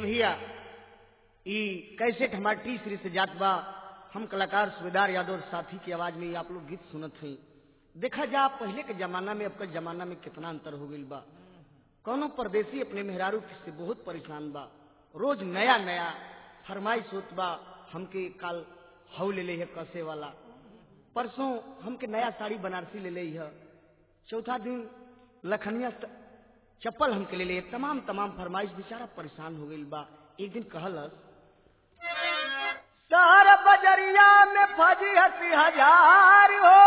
भैया ई कैसेट हमार टी सीरीज से जात बा हम कलाकार सुबेदार यादव और साथी की आवाज में ये आप लोग गीत सुनत हैं देखा जा पहले के जमाना में अब के जमाना में कितना अंतर हो गई बा कौनो परदेसी अपने मेहरारू से बहुत परेशान बा रोज नया नया फरमाइश होत बा हमके काल हऊ ले ले है कसे वाला परसों हमके नया साड़ी बनारसी ले ले है चौथा दिन लखनिया स- चप्पल हमके ले ले तमाम तमाम फरमाइश बेचारा परेशान हो गई बा एक दिन कहलस शहर बजरिया में फजी हसी हजार हो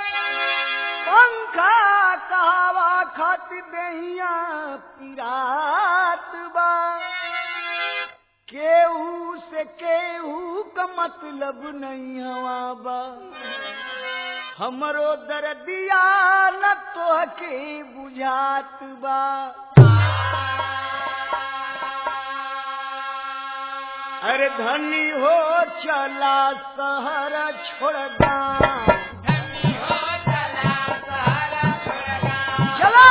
पंखा कहावा खाती दहिया पिरात बा केहू से केहू का मतलब नहीं हवा बा हमरो दर्दिया न तोहके बुझात बा अरे धनी हो चला शहर छोड़ गाँव चलो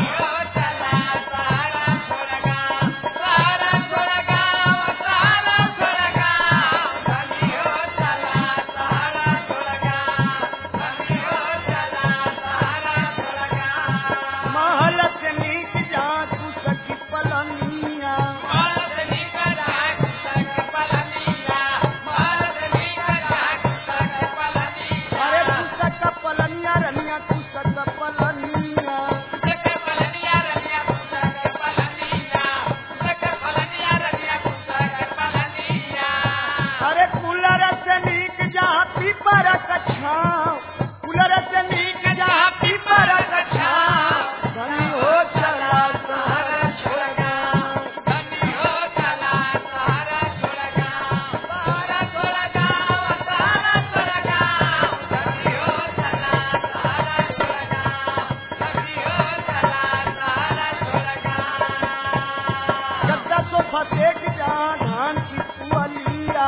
महल से नीक जा तू सखी पलनिया अरे तू सक पलनिया रनिया तू सक पलनिया अरे कूलर से नीक जहाँ पीपर कछाव कूलर से नीक जहाँ पीपर कछाव धनी हो चला शहर छोड़ गाँव गद्दा सोफा देख जहाँ धान की पुअलिया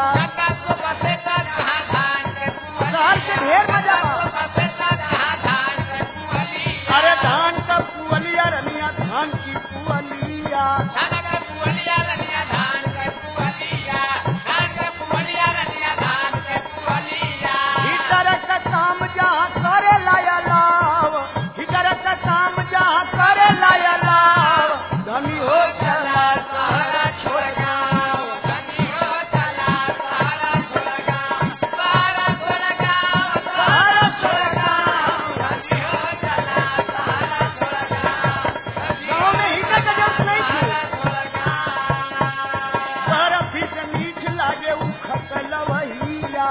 शहर के ढेर मजा बा। अरे धान का पुअलिया रनिया धान की पुअलिया भीतर का काम जहाँ करे लाया लाव भीतर का काम जहाँ करे लाया लाव धनी हो चला सहारा छोड़ गाँव सहारा छोड़ गाँव गाँव में ही का जरूरत नहीं थी बर्फी से मीठ लागे उ खकल वहिया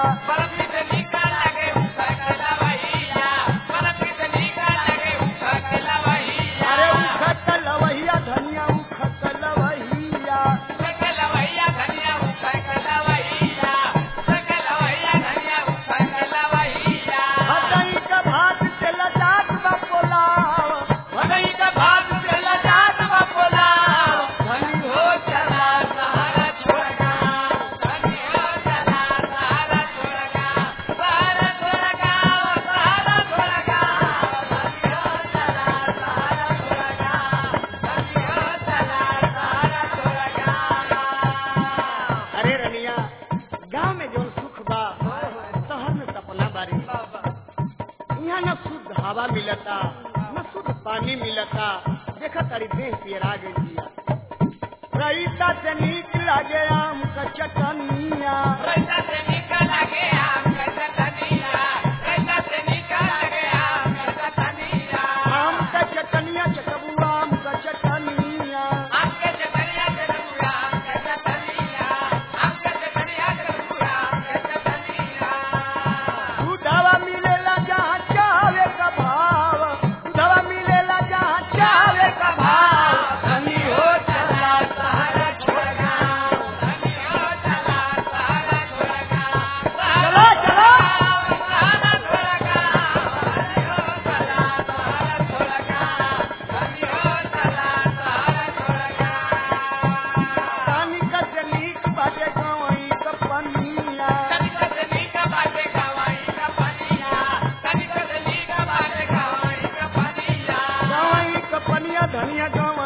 अरे उ खकल वहिया धनिया उ खकल वहिया भदई का भात से लजात बा पोलाव भदई का भात से लजात बा पोलाव धनी हो चला सहारा छोड़ गाँव अरे रनिया गांव में जो सुख बा शहर में सपना बारी यहाँ न शुद्ध हवा मिलता न शुद्ध पानी मिलता देखा तारी देह पियरा गई दिया रईता से नीक लागे आम का चटनिया आम का चटनिया चटबू आम का चटनिया दूधवा मिलेला जहाँ चावे का भाव दूधवा मिलेला जहाँ चावे का भाव धनी हो चला सहारा छोड़ गाँव चलो चलो पानी का से नीक बाटे गवई का पनिया गवई का पनिया धनिया गवई